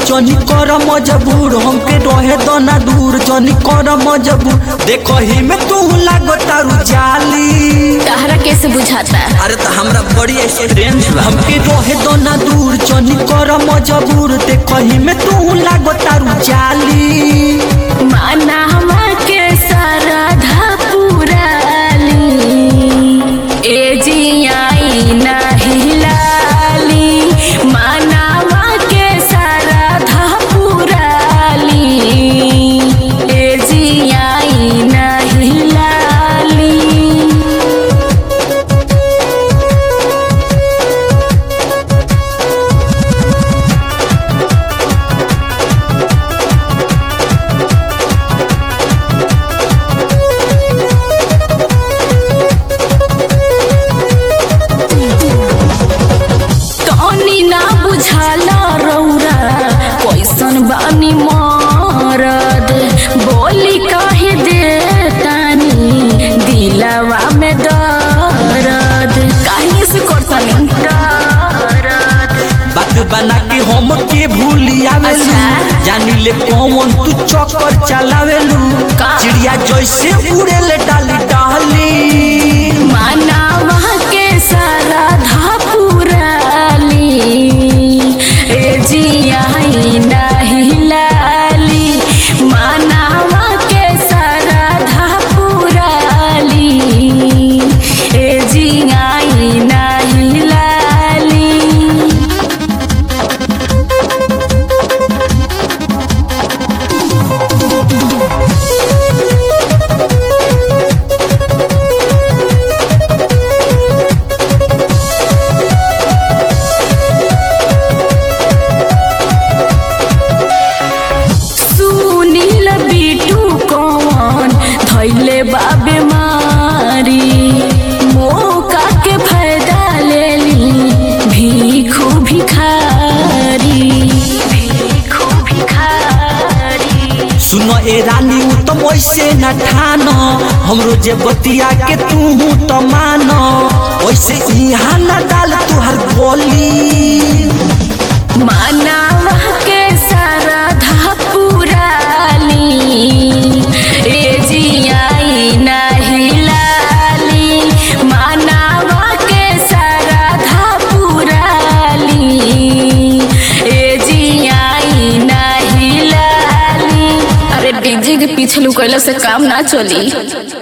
जनी कर मजबूर हमके रहे दना दूर जनी कर मजबूर देखो ही में तू लागो तारू जाली तहरा कैसे बुझाता अरे तो हमरा बड़ी एक्सपीरियंस बा हमके रहे दना दूर जनी कर मजबूर देखो ही में तू लागो तारू जाली माना के सारा धा पुराली ए जियाई नाही लाली मानावा के सारा धा पुराली ए जियाई नाही लाली तनी ना बुझाला रौरा कैसन बानी मरद बोली काहे दे तानी दिलवा में दर्द काहे से करतानी दर्द बात बना के हम के भूलियावेलू अच्छा। जानी ले कौन तू चक्कर चलावेलू का? चिड़िया जैसे उड़े ले डाली डाली मानावा के सारा धापुराली ए जियाई नाही लाली मानावा के सारा धापुराली ए जियाई नाही लाली सुनील बिटू कौन धैले बाबे मारी मौका के फायदा ले ली भीखू भिखारी भीखू भिखारी सुनो ए रानी उ तो वैसे न ठान हमरो जे बतिया के तू तो मान वैसे यहाँ न डाल तुहर बोली मानावा के सारा धापुराली ए जियाई नाही लाली मानावा के सारा धापुराली ए जियाई नाही लाली अरे डीजे के पीछे लुकैला से काम ना चली